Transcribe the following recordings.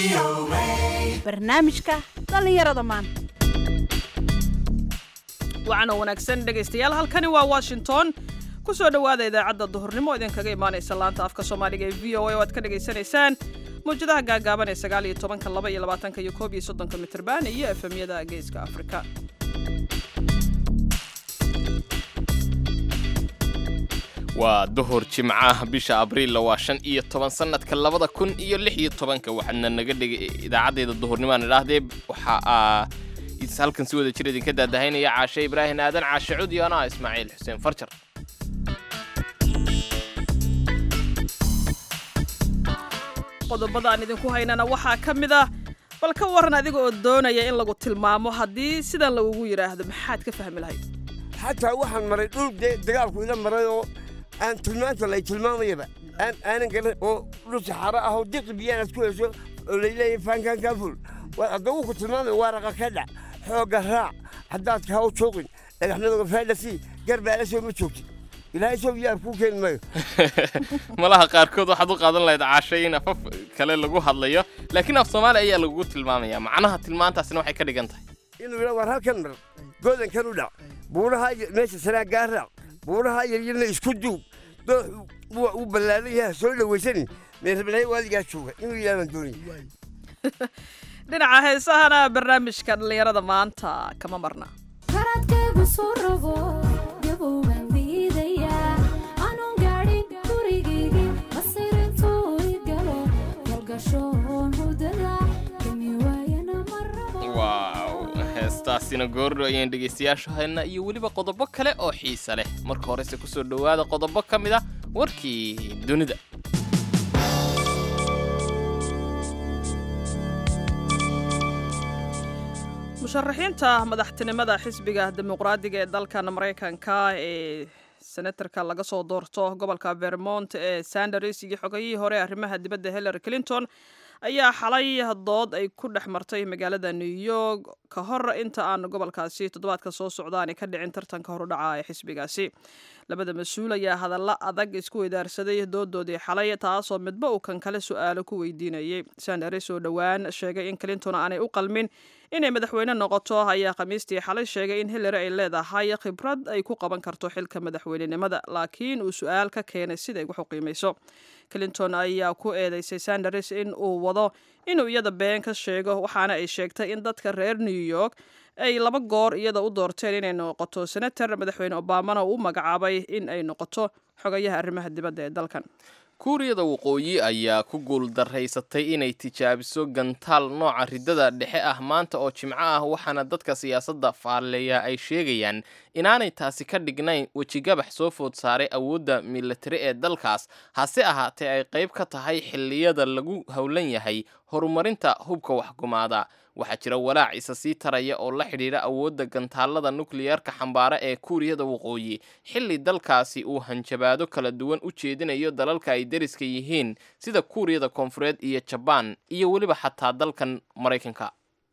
barnaamijka dhallinyarada maanta wacanoo wanaagsan dhegaystayaal halkani waa washington ku soo dhowaada idaacadda duhurnimo idinkaga imaanaysa laanta afka soomaaliga ee v o a oo aad ka dhagaysanaysaan mawjadaha gaagaaban ee sagaal iyo tobanka laba iyo labaatanka iyo koob iyo soddonka mitrban iyo efemyada geeska afrika waa duhur jimcaha bisha abriilla waa shan iyo toban sanadka labada kun iyo lix iyo tobanka waxaadna naga dhigay idaacaddeeda duhurnimaan idhaahdee waxa aa halkan si wada jir idinka daadahaynaya caashe ibraahim aadan caashe cud iyo anaa ismaaciil xuseen farjar qodobada aan idinku haynana waxaa ka mid ah bal ka waran adiga oo doonaya in lagu tilmaamo haddii sidan lagugu yidhaahdo maxaad ka fahmi lahayd xataa waxaan maray dhul dee dagaalku ila maray oo aan tilmaanta lay tilmaamayaba aan aanan garan oo dhul saxaaro ah oo diqi biyaanaad ku hesho oo layleeyahay faankaan kaa ful addagu ku tilmaamay waaraqa ka dhac xoogga raac haddaad kahaw jooqin dhagaxmadooga faadhasi garbaala soo ma joogtid ilaahay soo yaar kuu keeni maayo malaha qaarkood waxaad u qaadan lahayd caashe in afaf kale lagu hadlayo laakiin af soomaali ayaa lagugu tilmaamaya macnaha tilmaantaasina waxay ka dhigan tahay inuu yidhaa war halkan mar goodankan u dhac buuraha meesha sanaa gaa raac buuraha yaryarna isku duub doox uu ballaaran yaha soo dhawaysanin meerablahay waadigaa jooga inuu yidhahdaan doonay dhinaca heesahana barnaamijka dhallinyarada maanta kama marna karadkaygu soo rogo gabowgan diidayaa anuun gaadhin gurigaygii masirintuu i galo golgashoon hudada kami waayana ma rabo waaw heestaasina goordho ayaan dhegaystayaashu haynaa iyo weliba qodobo kale oo xiisa leh marka horese ku soo dhowaada qodobo ka mid ah warkii dunida musharaxiinta madaxtinimada xisbiga dimuqraadiga ee dalkan maraykanka ee senatarka laga soo doorto gobolka vermont ee sanders iyo xogayihii hore arrimaha dibadda hillary clinton ayaa xalay dood ay ku dhex martay magaalada new york ka hor inta aan gobolkaasi toddobaadka soo socdaani ka dhicin tartanka horudhaca ee xisbigaasi labada mas-uul ayaa hadalla adag isku weydaarsaday doodoodii xalay taasoo midba uu kan kale su-aalo ku weydiinayay sanders oo dhowaan sheegay in clinton aanay u qalmin inay madaxweyne noqoto ayaa khamiistii xalay sheegay in hillary ay leedahay khibrad ay ku qaban karto xilka madaxweynenimada laakiin uu su-aal ka keenay siday wax u qiimayso clinton ayaa ku eedeysay sanders in uu wado inuu iyada been ka sheego waxaana ay sheegtay in dadka reer new york ay laba goor iyada u doorteen inay noqoto senator madaxweyne obamana uu u magacaabay in ay noqoto xogayaha arrimaha dibadda ee dalkan kuuriyada waqooyi ayaa ku guuldaraysatay inay tijaabiso gantaal nooca riddada dhexe ah maanta oo jimco ah waxaana dadka siyaasadda faalleeya ay sheegayaan inaanay taasi ka dhignayn wejigabax soo food saaray awoodda militari ee dalkaas hase ahaatee ay qayb ka tahay xilliyada lagu howlan yahay horumarinta hubka waxgumaada waxaa jira walaac isa sii taraya oo la xidhiidha awoodda gantaalada nukliyarka xambaara ee kuuriyada waqooyi xilli dalkaasi uu hanjabaado kala duwan u jeedinayo dalalka ay deriska yihiin sida kuuriyada koonfureed iyo jabaan iyo weliba xataa dalkan maraykanka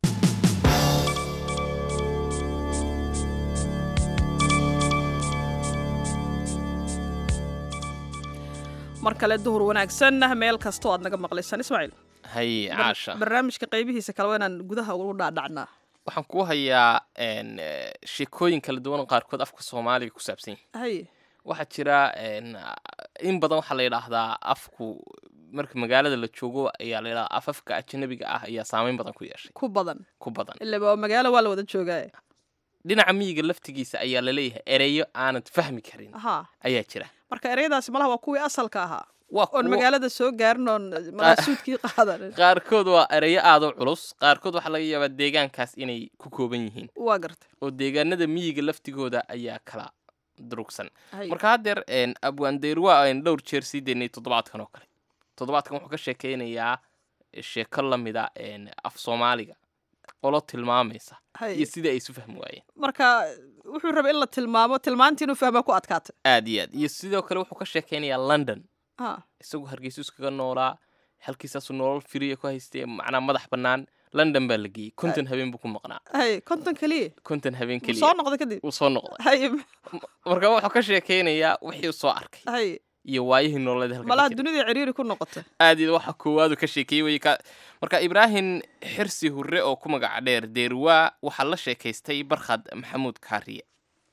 mar kale duhur wanaagsan meel kastoo aad naga maqlaysaan ismaaciil hay caasha barnaamijka qaybihiisa kale waa inaan gudaha ugu dhaadhacnaa waxaan kuu hayaa sheekooyin kala duwan oo qaarkood afka soomaaliga ku saabsan yahay hay waxaa jira in badan waxaa la yidhaahdaa afku marka magaalada la joogo ayaa la yidhahdaa afafka ajnabiga ah ayaa saameyn badan ku yeeshay ku badan ku badan ilaa waa magaalo waa la wada joogaa dhinaca miyiga laftigiisa ayaa laleeyahay ereyo aanad fahmi karin haa ayaa jira marka ereyadaasi malaha waa kuwii asalka ahaa waa oon kuwo- magaalada soo gaarin oon manaasuudkii qaadan qaarkood waa ereyo aad u culus qaarkood waxaa laga yaabaa deegaankaas inay ku kooban yihiin waa gartay oo deegaanada miyiga laftigooda ayaa kala durugsan Hay. marka haddeer abwaandeyrwa aynu dhowr jeer sii daynay toddobaadkan oo kale toddobaadkan wuxuu ka sheekeynayaa sheeko la mida af soomaaliga qolo tilmaamaysa Hay. iyo sidai ay isu fahmi waayeen marka wuxuu rabay in la tilmaamo tilmaantii inuu fahmaa ku adkaatay aad iyo aad iyo sidoo kale wuxuu ka sheekeynayaa london ha isagoo hargeysa iskaga noolaa halkiisaasuu nolol firiya ku haystay macnaa madax bannaan london baa la geeyey konton habeen buu ku maqnaa hay konton keliya konton habeen Wuu soo keliya noqday kadib wuu soo noqday hay marka wuxuu ka sheekeynayaa wixii uu soo arkay hay iyo waayihii nololeed halka ka malaha jiray. dunida ciriiri ku noqotay aad iyo waxa koowaadu ka sheekeeyey wey ka marka ibraahim xirsi hurre oo ku magaca dheer deerwaa waxaa la sheekaystay barkhad maxamuud kaariye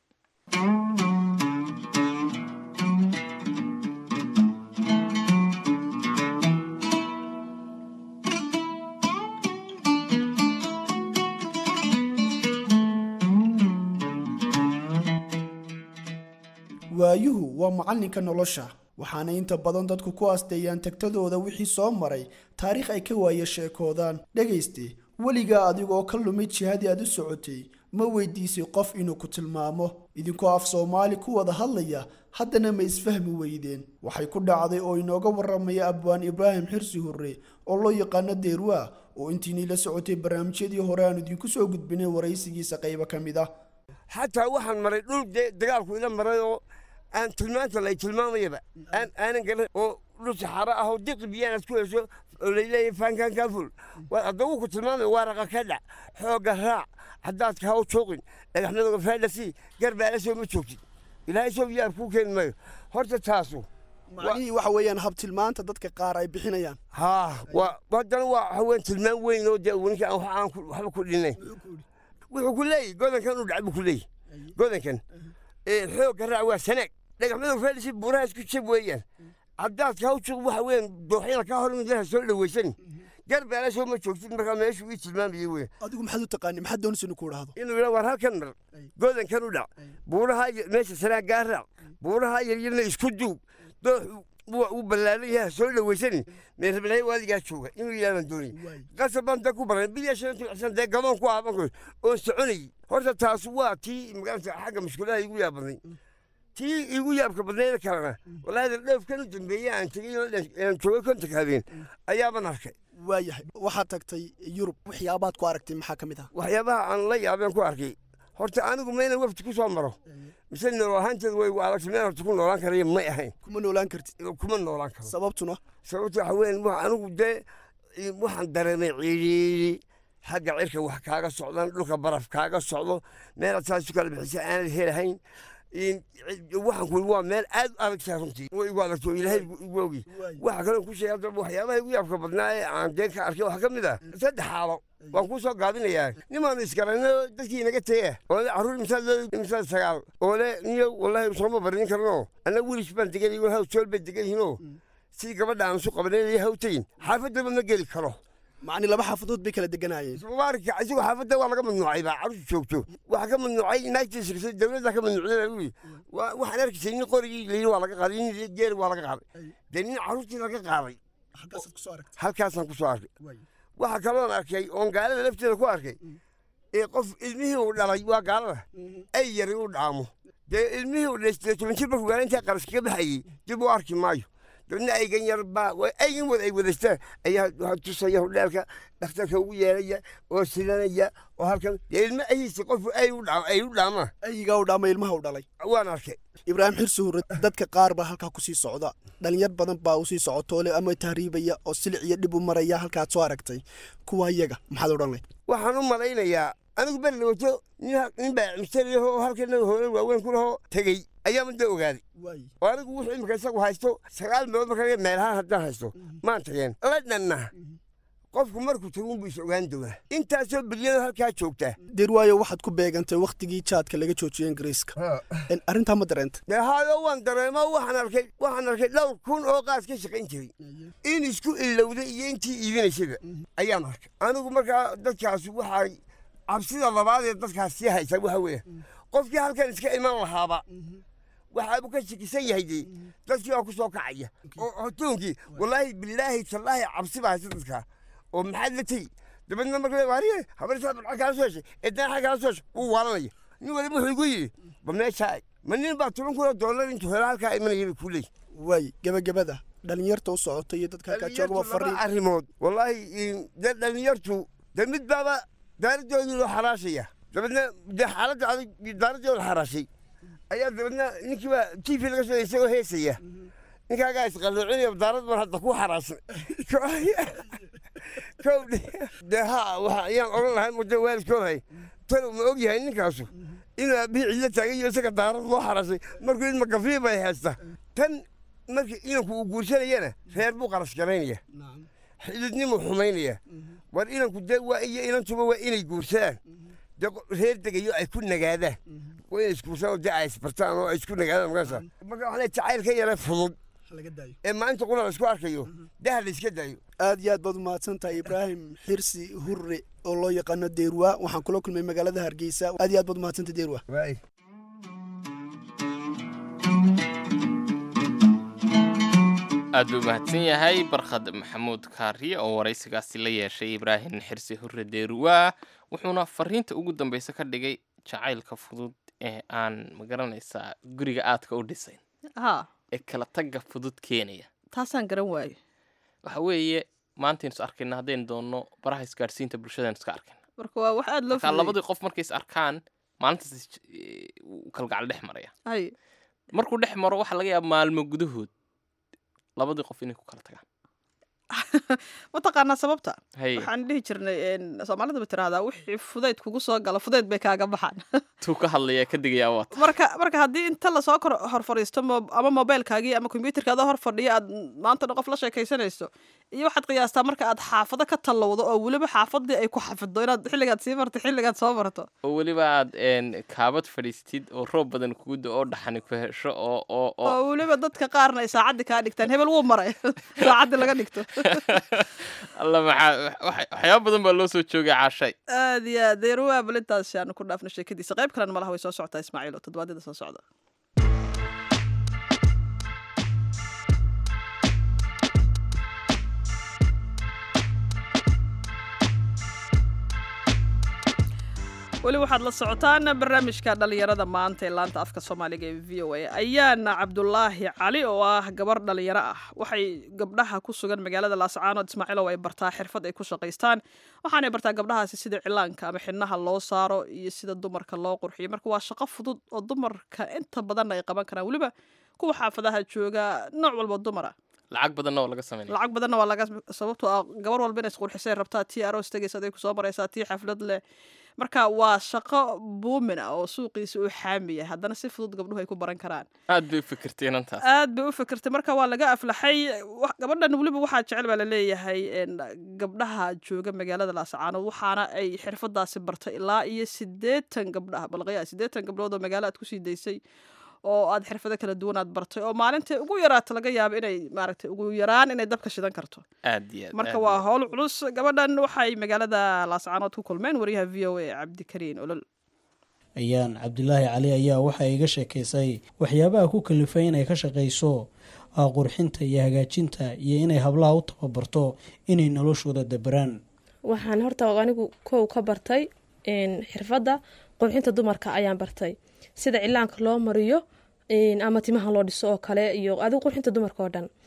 waayuhu waa macallinka nolosha waxaana inta badan dadku ku asteeyaan tagtadooda wixii soo maray taariikh ay ka waaye sheekoodaan dhegayste weligaa adigoo ka lumid jihadii aad u socotay ma weydiisay qof inuu ku tilmaamo idinkoo af soomaali ku wada hadlaya haddana ma isfahmi weydeen waxay ku dhacday oo inooga warramaya abwaan ibraahim xirsi hurre oo loo yaqaano deerwaa oo intiinii la socotay barnaamijyadii hore aan idinku soo gudbinay waraysigiisa qaybo ka mid ah xataa waxaan maray dhul dee dagaalku ila maray oo aan tilmaanta lay tilmaamayaba aan aanan garan oo dhul saxaaro ah oo diqi biyaan aad ku hesho oo layleeyahay faankan kaa ful addagu ku tilmaamaya waaraqa ka dhac xoogga raac haddaadka ha u jooqin dhagaxmadooga faadhasi garbaala soo ma joogtid ilaahay soo yaab kuu keeni maayo horta taasu macnihii waxa weeyaan habtilmaanta dadka qaar ay bixinayaan haa waa haddana waa haween tilmaan weyn oo dee ninka aan wax aan ku- waxba ku dhinay wuxuu ku leeyahy godankan u dhac buu ku leeyahy godankan ee xoogga raac waa sanaag dhagaxmadooga faadhasi buuraha isku jab weeyaan haddaadka ha u jooq waxa weeyaan dooxyada ka hor midaha soo dhawaysan garbaala soo ma joogtid markaa meeshuu ii tilmaamayay weyn adigu maxaad u taqaani maxaad doonaysa inuu ku idhaahdo inuu yidhaa war halkan mar godankan u dhac buuraha yar- meesha sanaagaa raac buuraha yaryarna isku duug dooxu waa uu ballaaran yahay soo dhawaysani meerablahay waadigaa jooga inuu yidhahdaan doonay qasab baan da ku baran bilya shan tucsan dee gadoon ku aaban koy oon soconayay horta taas waa tii magaranta xagga mushkulaha igu yaab badnay tii igu yaabka badnayda kalena wallaahi dhoofkan u dambeeyey aan tegay oo dhan- aan joogay kontanka habeen ayaaban arkay waayahay waxaad tagtay yurub waxyaabaad ku aragtay maxaa ka mid ah waxyaabaha aan la yaabeen ku arkay horta anigu mayna wafti ku soo maro mise nool ahaanteed way igu adagtay meel horta ku noolaan karaya may ahayn kuma noolaan kartid kuma noolaan karo sababtuna sababta waxa weyn wa anigu dee i- waxaan dareemay ciiriiri xagga cirka wax kaaga socdaan dhulka baraf kaaga socdo meelaad saas u kala bixisa aanad helahayn in- ci- waxaan ku waa meel aad u adagtaa runtii way igu adagto ilaahay igu- igu ogi waxa kaloo ku sheegay hadda waxyaabaha igu yaabka badnaa ee aan deen ka arkay waxaa ka mid ah saddex xaalo waan kuu soo gaabinayaa nimaanu isgarayno dadkii naga tegaya oo le carruur imsaad loo imsaad sagaal oo le niyo wallaahi sooma barin karno anna wiilish baan degan igo haw jool bay degan yihiinoo sidii gabadha aan isu qabanay haw tegin xaafadaba ma geli karo macni laba xaafadood bay kala deganayeen mubaarak asigoo xaafadda waa laga mamnuucay baa carruurta joogto waxaa ka mamnuucay naagtiisa dowladda ka mamnuucday baa ui waxaan arkaysay nin qorigii layidhi waa laga qaaday nin geeri waa laga qaaday dee nin carruurtii laga qaaday halkaasaad kusoo aragtay halkaasaan ku soo arkay waxaa kaloon arkay oon gaalada lafteeda ku arkay ee qof ilmihii uu dhalay waa gaalada ay yari u dhaamo dee ilmihii uu dhashtay toban jir markuu gaala intaa qaras kaga baxayey dib u arki maayo dabna aygan yar baa wa- aygan wada ay wadastaan ayaa waxaa tusaya hudheelka dhakhtarka ugu yeelaya oo silanaya oo halkan dee ilmo ahiisa qofku ay u dhaa ay u dhaamaan ayigaa u dhaama ilmaha u dhalay waan arkay ibraahim xirsi hurre dadka qaar baa halkaa kusii socda dhalinyar badan baa usii socotoole ama tahriibaya oo silic iyo dhib u maraya halkaad soo aragtay kuwa iyaga maxaad odhan layd waxaan u malaynayaa anigu beri wato nin ha- nin baa mistari oo halkana hoolan waaweyn ku lahoo tegey ayaama da ogaaday oo anigu wuxuu imika isagu haysto sagaal meelood markaa meelahaan haddaan haysto maan tageen la dhanna qofku markuu tagun buu is ogaan doonaa intaasoo bilyano halkaa joogtaa derwaayo waxaad ku beegantay wakhtigii jaadka laga joojiyey ingiriiska En arrintaa ma dareenta dee haayo waan dareemo waxaan arkay waxaan arkay dhowr kun oo qaas ka shaqayn jiray in isku ilowday iyo intii iibinaysaba ayaan arkay anigu markaa dadkaasi waxaa cabsida labaad ee dadkaas sii haysa waxa weeye qofkii halkan iska iman lahaaba waxaabuu ka shakisan yahay dee dadkii waa ku soo kacaya oo hotoonkii wallaahi bilaahi tallaahi cabsi baa haysa dadkaa oo maxaad la tegi dabeedna marka waariye habarsaa lacag kaala soo heshay eedana xag kaala soo heshay wuu waalanaya nin waliba wuxuu igu yidhi ba meeshaa eg ma nin baa toban kun oo doolar intuu helo halkaa imanaya bay kuu leeyihi waay gebagabada dhalinyarta u socota iyo dadka halkaa jooga waa Dhalinyartu laba fariin arrimood wallaahi in- dee dhalinyartu dee mid baaba daaradoodii loo xaraashaya dabeedna dee xaaladda adag daaradoodi la xaraashay ayaa dabeedna ninkii baa t v laga soo isagoo heesaya ninkaagaa isqalloocinaya daarad baan hadda ku xaraashay kow dee ha waxa ayaan odhan lahay muddo waalidkoodahay talow ma og yahay ninkaasu inuu aabihii cidlo taagayo isaga daarad loo xaraashay markuu idma gafii bay haysta tan markii inanku uu guursanayana reer buu qarash garaynaya xididnimuu xumaynaya war inanku de waa iyo inantuba waa inay guursadaan de reer degayo ay ku nagaadaan waa inay isguursadaan oo de ay isbartaan oo ay isku nagaadaan markaasa marka waxaa leeyahay jacayl ka yara fudud ee maalinta qura la isku arkayo daha la iska daayo aad iyo aad baad umahadsan tahay ibraahim xirsi hurre oo loo yaqaano deerwa waxaan kula kulmay magaalada hargeysa aad iyo aad baad umahadsan tahay deerwa waay aad buu mahadsan yahay barkhad maxamuud kaariye oo waraysigaasi la yeeshay ibraahim xirsi hurre deeruwaa wuxuuna fariinta ugu dambeysa ka dhigay jacaylka fudud ee aan magaranaysaa guriga aadka u dhisayn haa ee kala tagga fudud keenaya taasaan garan waayo waxa weeye maantaynu is arkayna haddaynu doonno baraha isgaadhsiinta bulshadaynu iska arkayna marka waa wax aada loo marka fududeeyey. labadii qof markay is arkaan maalintaas is- eh, uu kalgacal dhex maraya hay markuu dhex maro waxaa laga yaaba maalmo gudahood labadii qof inay ku kala tagaan mataqaanaa sababta hay waxaan dhihi jirnay een, soomaalida ba tiraahdaa wixii fudayd kugu soo gala fudayd bay kaaga baxaan tuu ka hadlaya ka digayaa waata marka marka haddii inta lasoo kor hor fadhiisto mo- ama mobilkaagii ama kombyuutarkaada hor fadhiya aad maantana qof la sheekaysanayso iyo waxaad qiyaastaa marka aad xaafado ka tallowdo oo weliba xaafadii ay ku xafido inaad xilligaad sii marto xilligaad soo marto oo weliba aad een, kaabad fadhiistid oo roob badan kugu da oo dhaxani ku hesho oo oo oo oo weliba dadka qaarna ay saacaddii kaa dhigtaan hebel wuu maray saacaddii laga dhigto alla maxaa wax- waxyaaba badan baa loo soo joogay caashay aad iyo aad deeruwaa balintaas aanu ku dhaafno sheekadiisa qayb kalena malaha way soo socotaa ismaaciil oo toddobaadyada soo socda weli waxaad la socotaan barnaamijka dhalinyarada maanta ee laanta afka soomaaliga ee v o a ayaana cabdulaahi cali oo ah gabar dhalinyaro ah waxay gabdhaha ku sugan magaalada laascaanood ismaaciilow ay bartaa xirfad ay ku shaqaystaan waxaanay bartaa gabdhahaasi sida cilaanka ama xidhnaha loo saaro iyo sida dumarka loo qurxiyo marka waa shaqo fudud oo dumarka inta badan ay qaban karaan weliba kuwa xaafadaha jooga nooc walba dumara lacag badanna oo laga sameynaya lacag badanna waa laga sababtoo ah gabar walba inay isqurxisay rabtaa tii aroos tegaysa aday kusoo maraysaa tii xaflad leh marka waa shaqo buumin ah oo suuqiisa uu xaami yahay haddana si fudud gabdhuhu ay ku baran karaan aad bay u fikirtay inantaas aad bay u fikirtay marka waa laga aflaxay Wax- gabadhan weliba waxaa jecel baa laleeyahay een, gabdhaha jooga magaalada laascaanood waxaana ay xirfadaasi bartay ilaa iyo sideetan gabdhaha balqaya sideetan gabdhood oo magaalo aad kusii daysay oo aad xirfado kala duwan aad bartay oo maalintai ugu yaraata laga yaabo inay maaragtay ugu yaraan inay dabka shidan karto aad iyo aad marka aad waa iyo aad. howl culus gabadhan waxay magaalada laascaanood ku kulmeen wariyaha v o a cabdikariin olol ayaan cabdulaahi cali ayaa waxay iga sheekaysay waxyaabaha ku kalifay inay ka shaqayso ah, qurxinta iyo hagaajinta iyo inay hablaha u tababarto inay noloshooda dabaraan waxaan horta anigu kow ka bartay een, xirfadda qurxinta dumarka ayaan bartay sida cilaanka loo mariyo een, ama timaha loo dhiso oo kale iyo adigu qurxinta dumarka oo dhan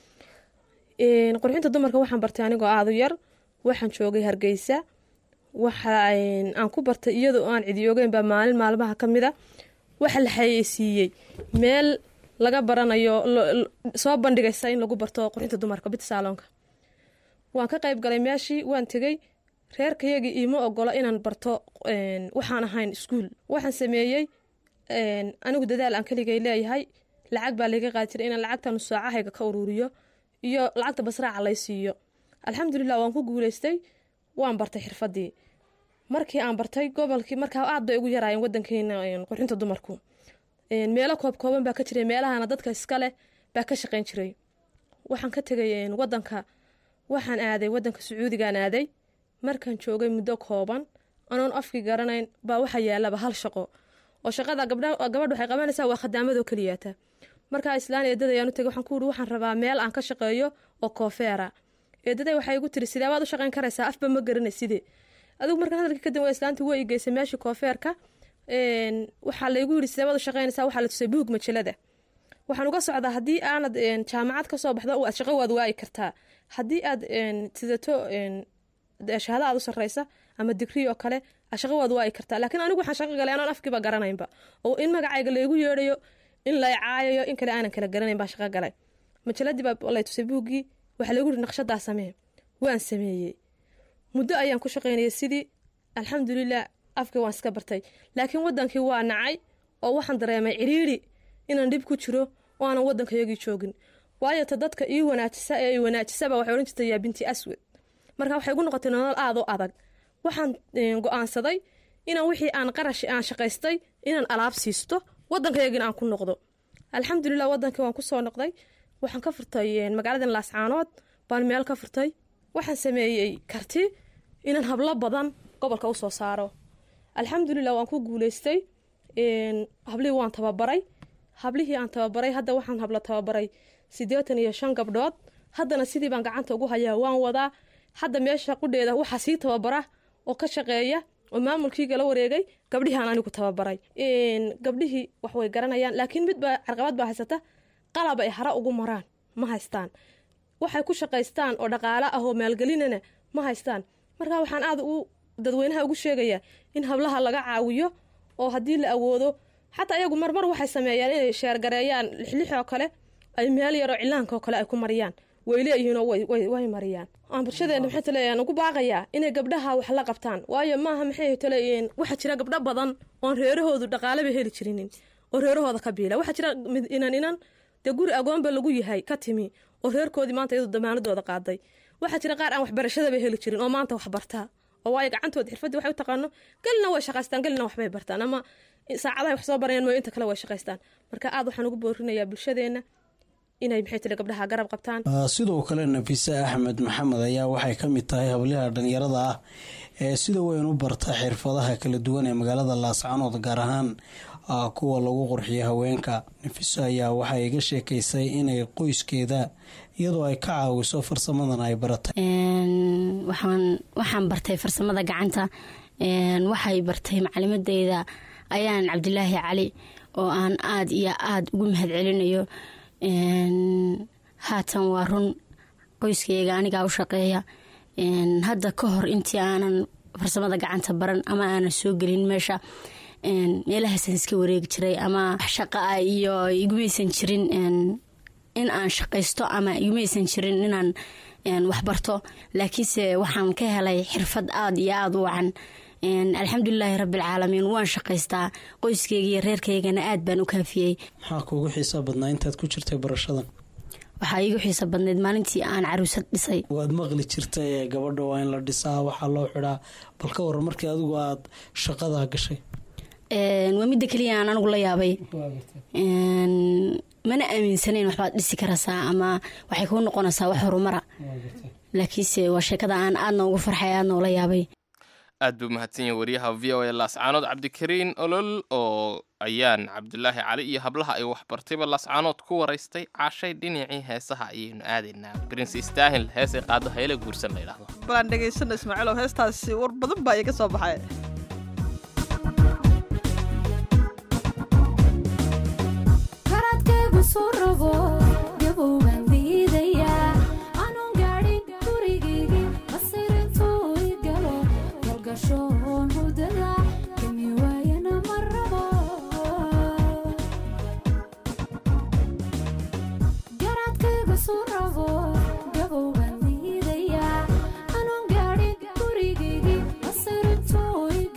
Een, qurxinta dumarka waxaan bartay anigoo aadu yar waxaan joogay hargeysa waxa een, aan ku bartay iyadoo aan cidi ogeyn baa maalin maalmaha ka mid a waxa la xayeysiiyey meel laga baranayo lo- lo- soo bandhigaysa in lagu barto qurxinta dumarka bit saalonka waan ka qayb galay meeshii waan tegey reerkayagii iima ogola inaan barto een, waxaan ahayn iskuul waxaan sameeyey een, anigu dadaal aan keligay leeyahay lacag baa layga qaadi jiray inaan lacagtan saacahayga ka ururiyo iyo lacagta basraaca lay siiyo alxamdulilah waan ku guuleystay waan bartay xirfadii markii aan bartay gobolkii markaa aad bay ugu yaraayeen wadankeena een, qurxinta dumarku Een, meelo koob kooban baa ka jiray meelahana dadka iska leh baa ka shaqayn jiray waxaan ka tegay een, wadanka waxaan aaday wadanka sacuudigaan aaday markaan joogay muddo kooban anoon afkii garanayn baa waxaa yaalaba hal shaqo oo shaqada gabdha gabadha waxay qabanaysaa waa khadaamadoo keliyaata markaa islaan eedada ayaan u tegay waxaan ku uri waxaan rabaa meel aan ka shaqeeyo oo koofeera eedaday waxay igu tiri sidee baad u shaqayn karaysaa afba ma garanay sidee adigu markaan hadalkii kadib waa islaantii way igeysay meeshii koofeerka een, waxaa laygu yidhi sidee baad u shaqaynaysaa waxaa la tusay buug majalada waxaan uga socdaa haddii aanad een, jaamacad ka soo baxdo aad shaqo waad waayi kartaa haddii aad een, sidato een, dee shahaado aad u sarreysa ama digrii oo kale aad shaqo waad waayi kartaa laakiin anigu waxaan shaqo galay anoon afkiiba garanaynba oo in magacayga laygu yeedhayo in lay caayayo in kale aanan kala garanayn baan shaqo galay majaladii baa lay tusay buuggii waxaa laygu yidhi naqshadaa samee waan sameeyey muddo ayaan ku shaqaynayay sidii alxamdulilah afkii waan iska bartay laakiin wadankii waa nacay oo waxaan dareemay ciriiri inaan dhib ku jiro oo aanan wadankayagii joogin waayo ta dadka ii wanaajisa ee i wanaajisaba waxay odhan jirtay yaa binti aswad marka waxay igu noqotay nolol aada u adag waxaan go-aansaday inaan wixii aan qarash aan shaqaystay inaan alaab siisto waddankaygina aan ku noqdo alxamdulilah waddankii waan kusoo noqday waxaan ka furtay magaaladan laascaanood baan meel ka furtay waxaan sameeyey karti inaan hablo badan gobolka usoo saaro alxamdulilah waan ku guuleystay hablihii waan tababaray hablihii aan tababaray hadda waxaan hablo tababaray siddeetan iyo shan gabdhood haddana sidii baan gacanta ugu hayaa waan wadaa hadda meesha qudheeda waxaa sii tababara oo ka shaqeeya oo maamulkiiga la wareegay gabdhihii aan anigu tababaray gabdhihii wax way garanayaan laakiin mid baa carqabad baa haysata qalab ay hara ugu maraan ma haystaan waxay ku shaqaystaan oo dhaqaale ah oo maalgelinana ma haystaan marka waxaan aada u dadweynaha ugu sheegayaa in hablaha laga caawiyo oo haddii la awoodo xataa iyagu marmar waxay sameeyaan inay sheergareeyaan lixlix oo kale ay meel yaroo cilaanka oo kale ay ku mariyaan way leeyihiinoo way mariyaan aan bulshadeena maxay taleeyaan ugu baaqayaa inay gabdhaha wax la qabtaan waayo maaha maxay taleeyihiin waxaa jira gabdho badan oon reerahoodu dhaqaaleba heli jirinin oo reerahooda ka biila waxaa jira inan inan dee guri agoonba lagu yahay ka timi oo reerkoodii maanta iyadu damaanadooda qaaday waxaa jira qaar aan waxbarashadaba heli jirin oo maanta wax bartaa oo waayo gacantooda xirfadii waxay u taqaano gelina way shaqaystaan gelina waxbay bartaan ama saacadahay wax soo barayaan mooyo inta kale way shaqaystaan marka aad waxaan ugu boorinayaa bulshadeena inay maxay tiri gabdhaha garab qabtaan sidoo kale nafise axmed maxamed ayaa waxay ka mid tahay habliha dhalinyarada ah ee sida weyn u barta xirfadaha kala duwan ee magaalada laascaanood gaar ahaan kuwa lagu qurxiyo haweenka nafiso ayaa waxay iga sheekaysay inay qoyskeeda iyadoo ay ka caawiso farsamadan ay baratay waxaan bartay farsamada gacanta waxay bartay macalimadeyda ayaan cabdilaahi cali oo aan aada iyo aada ugu mahad celinayo haatan waa run qoyskayga anigaa u shaqeeya hadda ka hor intii aanan farsamada gacanta baran ama aanan soo gelin meesha meelahaasaan iska wareegi jiray ama shaqa ah iyo igumaysan jirin in aan shaqaysto ama igumaysan jirin inaan waxbarto laakiinse waxaan ka helay xirfad aada iyo aada u wacan alxamdulilaahi rabbialcaalamiin waan shaqaystaa qoyskayga iyo reerkaygana aad baan u kaafiyey maxaa kuugu xiisa badnaa intaad ku jirtay barashadan waxaa iigu xiisa badnayd maalintii aan caruusad dhisay waad maqli jirtay ee gabadha waa in la dhisaa waxaa loo xidhaa bal ka waran markii adigu aada shaqadaa gashay waa midda keliya aan anigu la yaabay mana aaminsanayn waxbaad dhisi karaysaa ama waxay kuu noqonaysaa wax horumara laakiinse waa sheekada aan aadna ugu farxay aadna ula yaabay aad buu mahadsan yahay wariyaha v o a laascaanood cabdikariin olol oo ayaan cabdulaahi cali iyo hablaha ay waxbartayba laascaanood ku waraystay cashay dhinacii heesaha ayaynu aadaynaa prince stahil heesay qaado hayla guursan la yidhaahdo balaan dhegaysana ismaaciilow heestaasi war badan baa iga soo baxay karadkaygu soo rabo gabowbaan diidayaa anuun gaadhin gurigaygii masirintuu i galo galgashoon hudada kami waayana ma rabo garadkaygu soo rabo gabowbaan diidayaa anuun gaadhin gurigaygii masirintuu i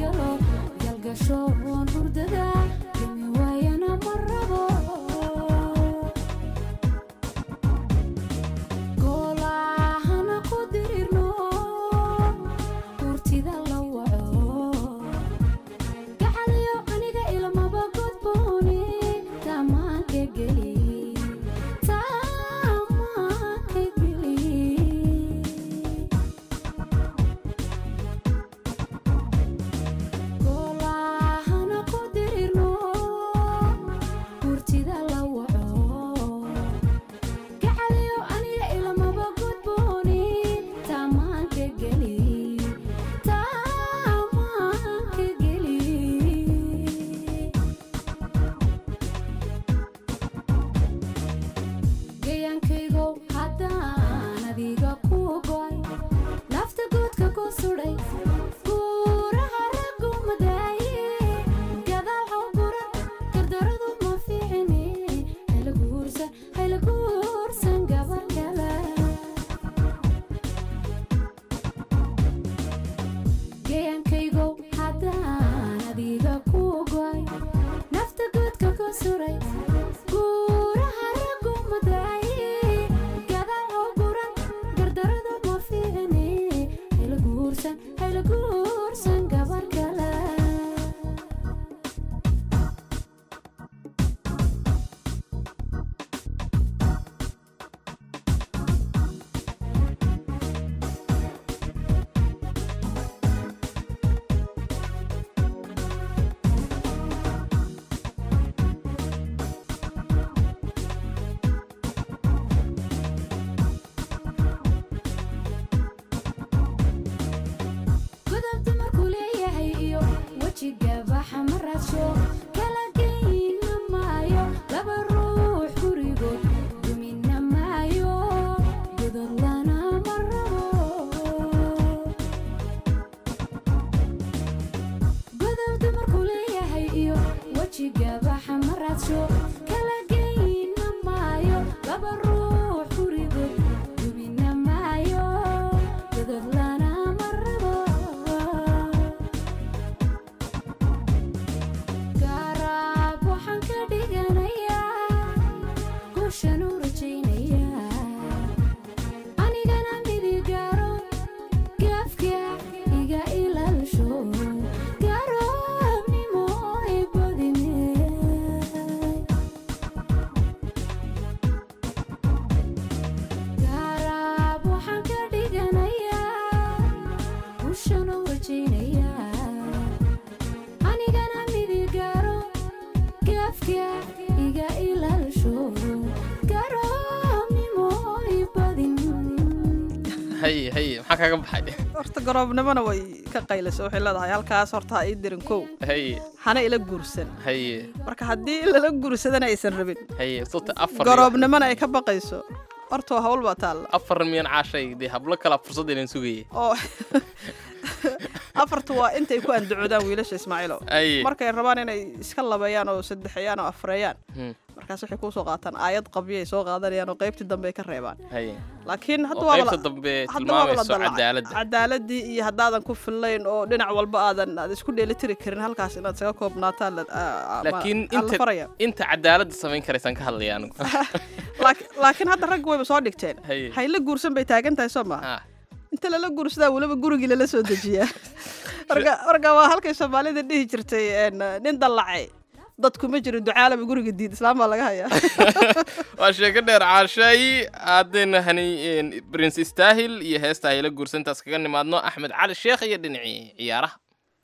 haye haye maxaa kaaga baxay horta garoobnimona way ka qaylayso waxay leedahay halkaas horta ha ii dirin kow haye hana ila guursan haye marka haddii lala guursadana aysan rabin haye sota afar garoobnimona ay ka baqayso horta waa hawl baa taalla afar miyan caashay dee hablo kala fursad inan sugayay oo afartu waa intay ku andacoodaan wiilasha ismaaciilow haye markay rabaan inay iska labeeyaan oo saddexeeyaan oo afreeyaan Hmm. markaas waxay kusoo qaataan aayad qabyay soo qaadanayaan oo qaybtii dambe ay ka reebaan haye laakiin hadda oo waa qaybta dambe tilmaamayso cadaaladda cadaaladii iyo haddaadan ku fillayn oo dhinac walba aadan aad isku dheelitiri karin halkaas inaad isaga koobnaataan la- aa- aa- laakiin aa la inta faraya inta cadaaladda samayn karaysaan ka hadlaya anigu Laak- laakiin hadda ragga wayba soo dhigteen Haye. hayla guursan bay taagan tahay soo maha Ah, inta lala guursadaa weliba gurigii lala soo dejiyaa marka marka waa halkay soomaalida dhihi jirtay een, nin dallacay dadku ma jiro ducaalaba guriga diid islaam baa laga hayaa waa sheeko dheer caashay haddayna hani prince istaahil iyo heesta hayla guursantaas kaga nimaadno axmed cali sheekh iyo dhinacii ciyaaraha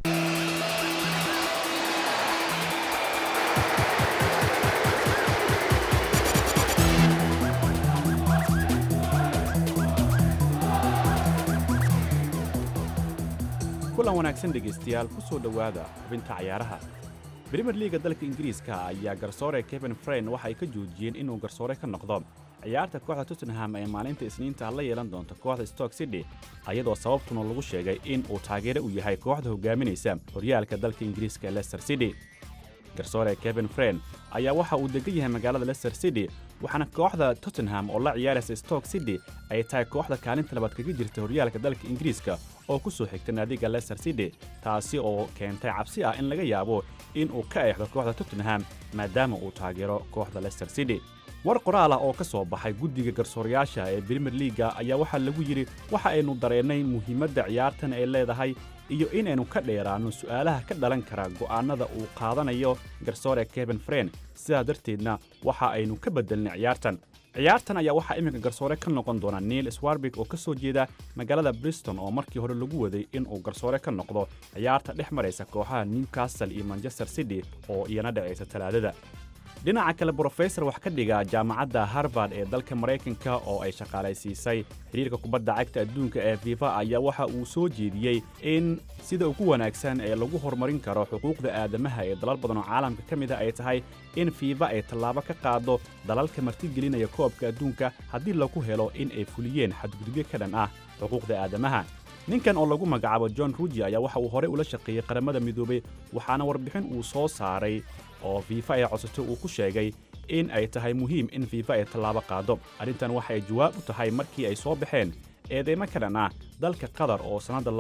kulan wanaagsan dhegaystayaal ku soo dhowaada xubinta cayaaraha brimier liiga dalka ingiriiska ayaa garsoore kevin frein waxa ay ka joojiyeen inuu garsoore ka noqdo ciyaarta kooxda tottenham ee maalinta isniinta la yeelan doonta kooxda stoke city ayadoo sababtuna lagu sheegay in uu taageere u yahay kooxda hogaaminaysa horyaalka dalka ingiriiska ee leicester city garsoore kevin frein ayaa waxa uu degan yahay magaalada leicester city waxaana kooxda tottenham oo la ciyaaraysa stoke city ay tahay kooxda kaalinta labaad kaga jirta horyaalka dalka ingiriiska oo ku soo xigta naadiga leicester city taasi oo keentay cabsi ah in laga yaabo in uu ka eexdo kooxda tottenham maadaama uu taageero kooxda leicester city war qoraal ah oo ka soo baxay guddiga garsoorayaasha ee brimier liiga ayaa waxaa lagu yidhi waxa aynu dareennay muhiimadda ciyaartan ay leedahay iyo inaynu ka dheeraanno su'aalaha ka dhalan kara go'aannada uu qaadanayo garsoore kevin frein sidaa darteedna waxa aynu ka beddelnay ciyaartan ciyaartan ayaa waxaa iminka garsoore ka noqon doona neil swarbick oo ka soo jeeda magaalada briston oo markii hore lagu waday inuu garsoore ka noqdo ciyaarta dhex maraysa kooxaha newcastle iyo manchester city oo iyana dhacaysa talaadada dhinaca kale brofesor wax ka dhiga jaamacadda harvard ee dalka maraykanka oo ay shaqaalaysiisay xidhiirka kubadda cagta adduunka ee fifa ayaa waxa uu soo jeediyey in sida ugu wanaagsan ee lagu horumarin karo xuquuqda aadamaha ee dalal badan oo caalamka ka mid a ay tahay in fifa ay tallaabo ka qaado dalalka martigelinaya koobka adduunka haddii lagu helo in ay fuliyeen xadgudubyo ka dhan ah xuquuqda aadamaha ninkan oo lagu magacaabo john ruji ayaa waxa uu horey ula shaqeeyey qaramada midoobay waxaana warbixin uu soo saaray oo fiifa ay codsato uu ku sheegay in ay tahay muhiim in fiifa ay tallaabo qaado arrintan waxay jawaab u tahay markii ay soo baxeen eedeymo ka dhan ah dalka qatar oo sannadda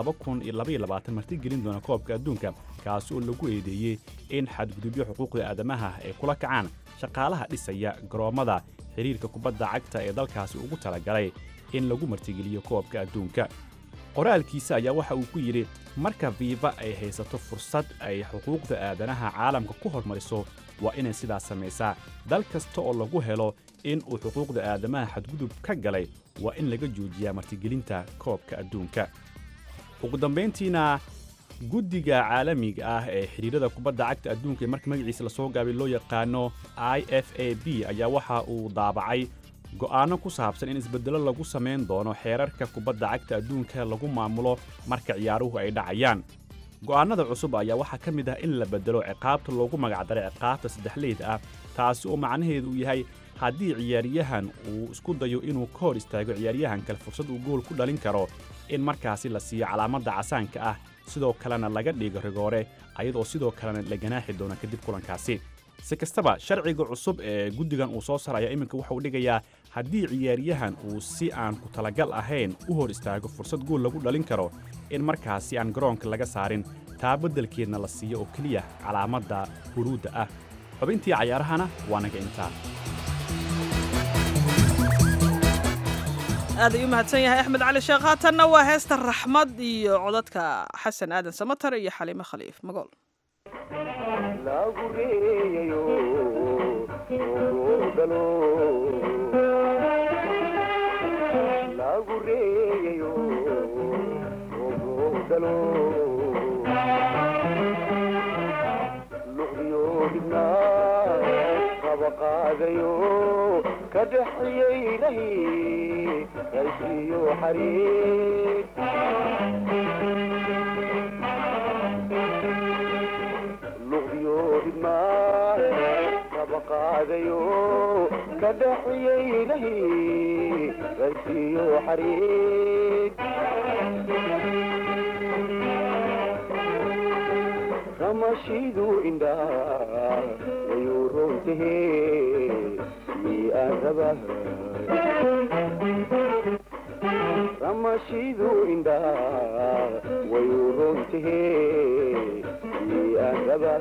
martigelin doona koobka adduunka kaasi oo lagu eedeeyey in xadgudubyo xuquuqda aadamaha ay kula kacaan shaqaalaha dhisaya garoommada xidhiirka kubadda cagta ee dalkaasi ugu talagalay in lagu martigeliyo koobka adduunka qoraalkiisa ayaa waxa uu ku yidhi marka fiifa ay haysato fursad ay xuquuqda aadanaha caalamka ku hormariso waa inay sidaas samaysaa dal kasta oo lagu helo in uu xuquuqda aadamaha xadgudub ka galay waa in laga joojiyaa martigelinta koobka adduunka ugu dambayntiina guddiga caalamiga ah ee xidhiirada kubadda cagta adduunka ee marka magaciisa lasoo gaabay loo yaqaano i f a b ayaa waxa uu daabacay go'aanno ku saabsan in isbeddello lagu samayn doono xeerarka kubadda cagta adduunka lagu maamulo marka ciyaaruhu ay dhacayaan go'aannada cusub ayaa waxaa ka mid ah in la beddelo ciqaabta loogu magacdaray ciqaabta saddexleyd ah taasi oo macnaheedu uu yahay haddii ciyaaryahan uu isku dayo inuu ka hor istaago ciyaaryahan kale fursad uu gool ku dhalin karo in markaasi la siiyo calaamadda casaanka ah sidoo kalena laga dhigo rigoore ayadoo sidoo kalena la ganaaxi doono kadib kulankaasi si kastaba sharciga cusub ee guddigan uu soo saaraya iminka wuxuu dhigayaa haddii ciyaaryahan uu si aan ku talagal ahayn u hor istaago fursad gool lagu dhalin karo in markaasi aan garoonka laga saarin taa beddelkeedna la siiyo oo keliya calaamadda huruudda ah xubintii cayaarahana waa naga intaa aad ayuu mahadsan yahay axmed cali sheekh haatanna waa heesta raxmad iyo codadka xasan aadan samatar iyo xaliimo khaliif magool luqyo dhibnaa qaba qaadayo ka dhexyeynay qaysiyo xariir luqdiyo idmaan kaba qaadayo ka dhexyeynay qaysiyo xariir ramashidu indhaa wayuu roontahe mii aan raba ramashidu indhaa wayuu roontahe mii aan raba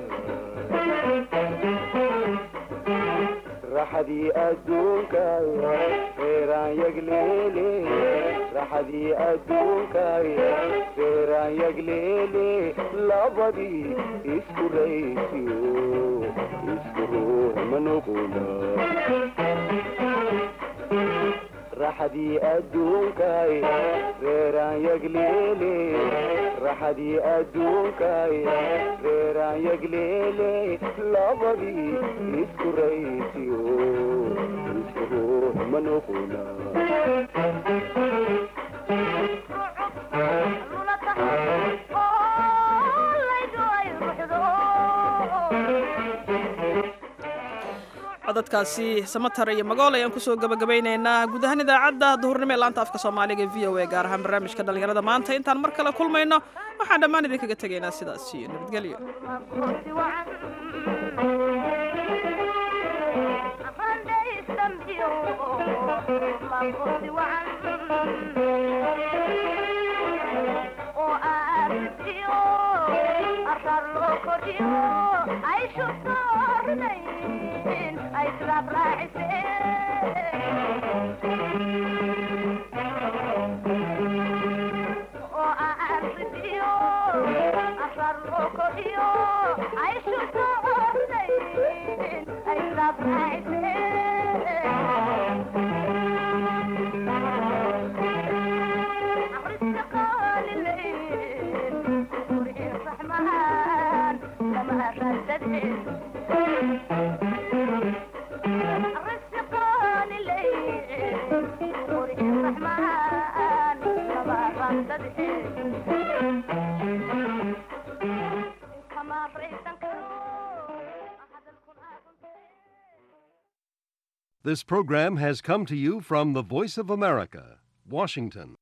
raxadii adduunka reeraan yagleele raxadii adduunka reeraan yagleele labadii isku raysiyo isku ruux manugula raxadii adduunka reeraan yagleele raxadii adduunka reeraan yagleele labadii isku raysiyo isku ruux manugula codadkaasi samatar iyo magool ayaan kusoo gabagabaynaynaa guud ahaan idaacadda duhurnimo ee laanta afka soomaaliga v o a gaar ahaan barnaamijka dhallinyarada maanta intaan mar kale kulmayno waxaan dhammaan idinkaga tegaynaa sidaas iyo nabadgelyo This program has come to you from the Voice of America, Washington.